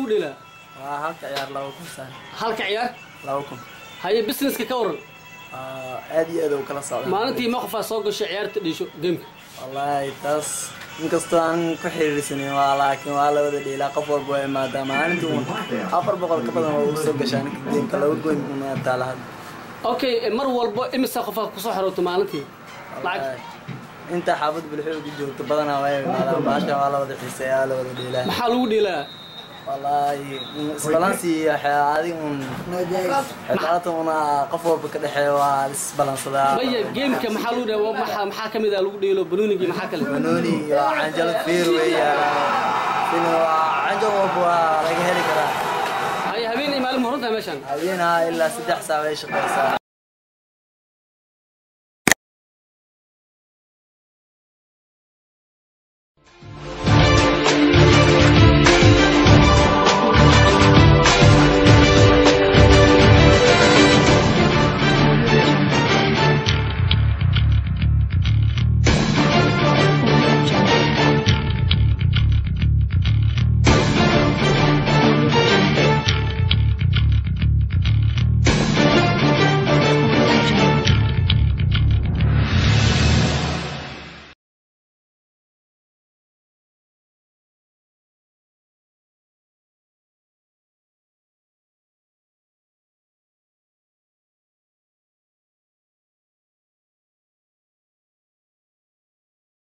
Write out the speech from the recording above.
lagu dheelaa waa halka ciyaar laba kun saan halka ciyaar laba kun haye businesska ka waran Waa aad iyo aad u kala socda maalintii ma qofaa soo gashay ciyaarta dhiisho gameka wallaahi taas inkastoo aan ku xiriirsanin waa laakiin waa la wada dheelaa qof walba waa imaadaa maalintii uun afar boqol ka badan waa ugu soo gashaa ninka geemka laba goyn una taala hadda okay mar walbo imisa qofaa kusoo xarooto maalintii lacag Wallaahi, inta xaafad bulxo ku joogto badanaa waa imaadaan baasha waa la wada xiiseeyaa la wada dheelaa maxaa lagu dheelaa wallaahi isbalansi adiga un xibaatan una qof walba ka dhexeeya waa isbalansadaa maya gameka maxaa lagu dheela maxaa maxaa ka mid ah lagu dheelo banoonigii maxaa kale banooni iyo canjalo fiir weeyaan sina waa canjal walba waa laga heli karaa haye habeen iyo maalin ma horantahay meeshaan habeenaa ilaa saddex saac bay shaqeysaa